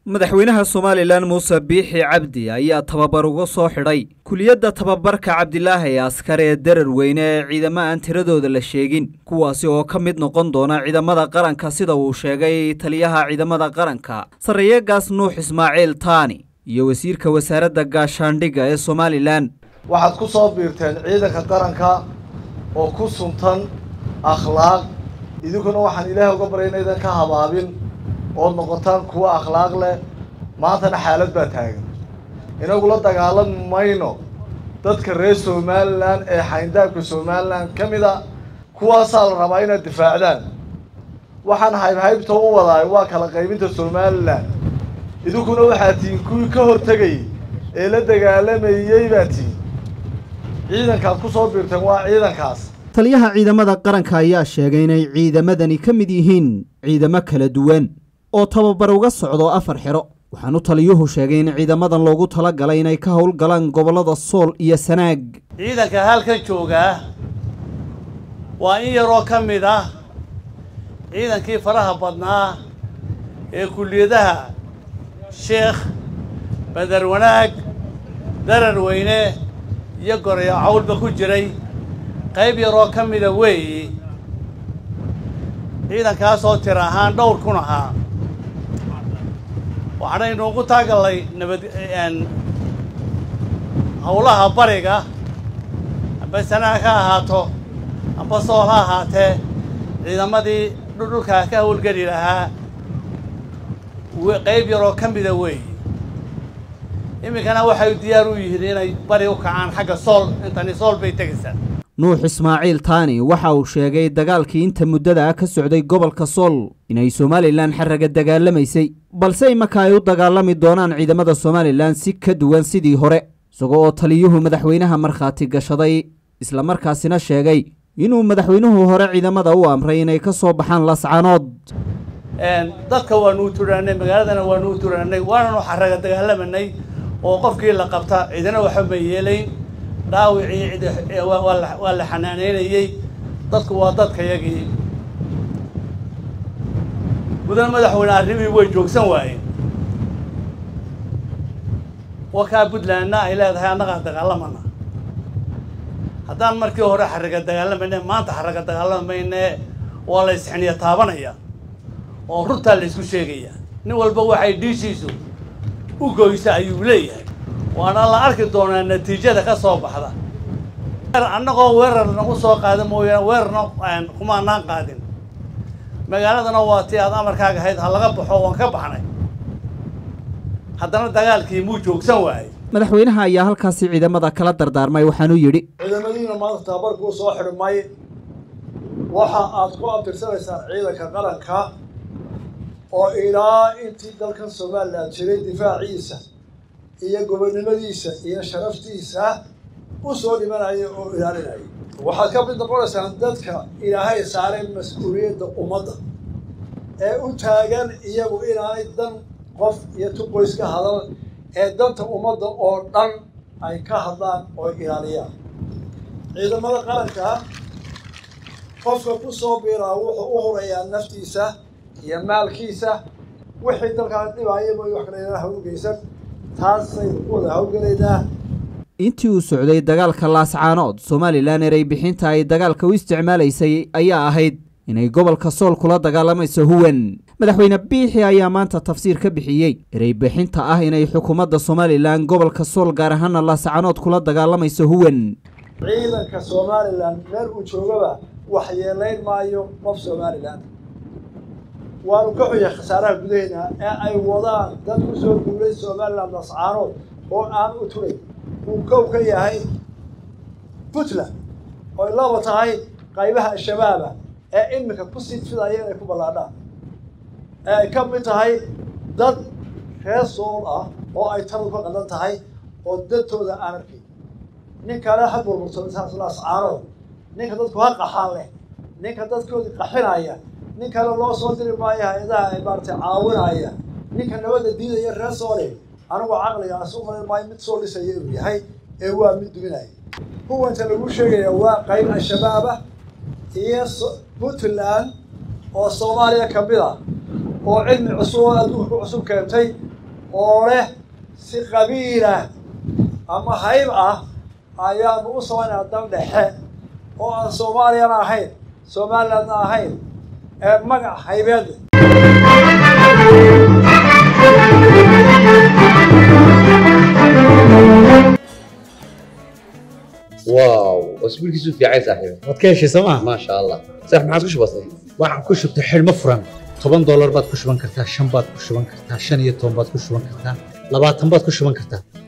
madaxweynaha somalilan muuse biixi cabdi ayaa tababar uga soo xidhay kuliyadda tababarka cabdilaahi askar ee darar weyne ee ciidamo aan tiradooda la sheegin kuwaasi oo ka mid noqon doona ciidamada qaranka sida uu sheegay taliyaha ciidamada qaranka sarreeyegaas nuux ismaaciil taani iyo wasiirka wasaaradda gaashaandhigga ee somalilan waxaad ku soo biirteen ciidanka qaranka oo ku suntan akhlaaq idinkuna waxaan ilaahay uga baryay inaydan ka habaabin ood noqotaan kuwa akhlaaq leh maantana xaalad baa taagan inagula dagaalami mayno dadka reer somalilan ee xayndaabka somalilan ka mid a kuwaasaa la rabaa inaad difaacdaan waxaan haybhaybta u wadaay waa kala qaybinta somalilan idinkuna waxaa tihiin kuwii ka hortegayay ee la dagaalamayey baa tihiin ciidankaad ku soo biirteen waa ciidankaas taliyaha ciidamada qaranka ayaa sheegay inay ciidamadani ka mid yihiin ciidamo kala duwan oo tababar uga socdo afar xero waxaanu taliyuhu sheegay in ciidamadan loogu tala galay inay ka howlgalaan gobollada sool iyo sanaag ciidanka halkan joogaa waa in yaroo ka mid ah ciidankii faraha badnaa ee kulliyadaha sheekh badar wanaag darar weyne iyo gorayo cawlba ku jiray qayb yaroo ka mida weeyi ciidankaasoo tir ahaan dhowr kun ahaa waxaanaynu ugu taagallay nabad howlaha bariga amba sanaa ka ahaato amba sool ha ahaatee ciidamadii dhudhulkaa ka howlgeli lahaa qayb yaroo ka mida weeyi iminkana waxay diyaar u yihiin inay bari u kacaan xagga sool intani sool bay tegaysaa nuux ismaaciil taani waxa uu sheegay dagaalkii inta muddada ah ka socday gobolka sool inay somalilan xaraga dagaalamaysay balse imaka ay u dagaalami doonaan ciidamada somalilan si ka duwan sidii hore isagoo oo taliyuhu madaxweynaha markhaati gashaday islamarkaasina sheegay inuu madaxweynuhu hore ciidamada u amray inay ka soo baxaan lascanood dadka waanu u turaanay magaaladana waanu u turaanay waananu xaraga dagaalamanay oo qofkii la qabta ciidana waxba ma yeelayn dhaawicii waa la xanaaneynayey dadku waa dadkayagii mudan madaxweyne arrimihii way joogsan waayeen wakaa puntlandna ay leedahay annagaa dagaalamana haddaan markii hore xaraga dagaalamayne maanta xaraga dagaalamayne waa la isxiniya taabanaya oo runtaa la isku sheegaya nin walba waxay dhiishiisu u goysa ayuu leeyahay waana la arki doonaa natiijada ka soo baxda annagoo weerar nagu soo qaada mooyaane weerarna kumaanaan qaadin magaaladana waa tii aad amarkaaga ahayd ha laga baxo waan ka baxnay haddana dagaalkii muu joogsan waayey madaxweynaha ayaa halkaasi ciidamada kala dardaarmay waxaanuu yidhi ciidamadiina maanta tababarkuu soo xidhmay waxa aad ku abtirsanaysaan ciidanka qaranka oo ilaa intii dalkan somalilan jiray difaaciisa iyo gobonnimadiisa iyo sharaftiisa u soo dhimanaya oo ilaalinaya waxaad ka mid noqonaysaan dadka ilaahay saaray mas-uuliyadda ummadda ee u taagan iyagu inaanay dan qof iyo tu qoys ka hadal ee danta ummadda oo dhan ay ka hadlaan oo ilaaliyaan ciidamada qaranka qofka ku soo biiraa wuxuu u hurayaa naftiisa iyo maalkiisa wixii dalkaan dhibaayaba wax kale hawlgeysan taasaynu ku wada hawlgelaynaa intii uu socday dagaalka laascaanood somalilan erey bixinta ay dagaalka u isticmaalaysay ayaa ahayd inay gobolka sool kula dagaalamayso huwan madaxweyne biixi ayaa maanta tafsiir ka bixiyey erey bixinta ah inay xukuumadda somalilan gobolka sool gaar ahaana laascaanood kula dagaalamayso huwan ciidanka somalilan meel uu joogaba wax yeelayn maayo qof somalilan waanu ka xuya khasaaraha gudaheena ee ay wadaan dad ku soo duulay somalilan lascaanood oo aan u turay uu kow ka yahay puntland oy laba tahay qaybaha al-shabaaba ee iminka ku sii fidaya inay ku ballaadhaan ee ay ka mid tahay dad reer sool ah oo ay taladu ka qadan tahay oo dadtooda aan arkayn nin kale ha burburto lascaanood ninka dadku ha qaxaan leh ninka dadkoodii qaxinaya nin kale loo soo diri maayo hay-adaha ay maaratay caawinaya ninka nabadda diidaya reer soole anigu caqligaas u malin maayo mid soo dhisaya inuu yahay ee waa mid duminaya huwanta lagu sheegaya waa qayb al-shabaabah iyo puntland oo soomaaliya ka mid ah oo cilmi cusub oo adduunka ku cusub keentay oo leh si qabiilah ama hayb ah ayaanu u samaynaa dal dhexe oo aan soomaaliyana ahayn somalilandna ahayn ee magac haybeed واو اسبوع كيسو في عايز صاحبي waad ka heshay sooma ما شاء الله صح ما عادش بسيط waxaan ku shubtay xidhmo furan toban doolar baad ku shuban kartaa shan baad ku shuban kartaa shan iyo toban baad ku shuban kartaa labaatan baad ku shuban kartaa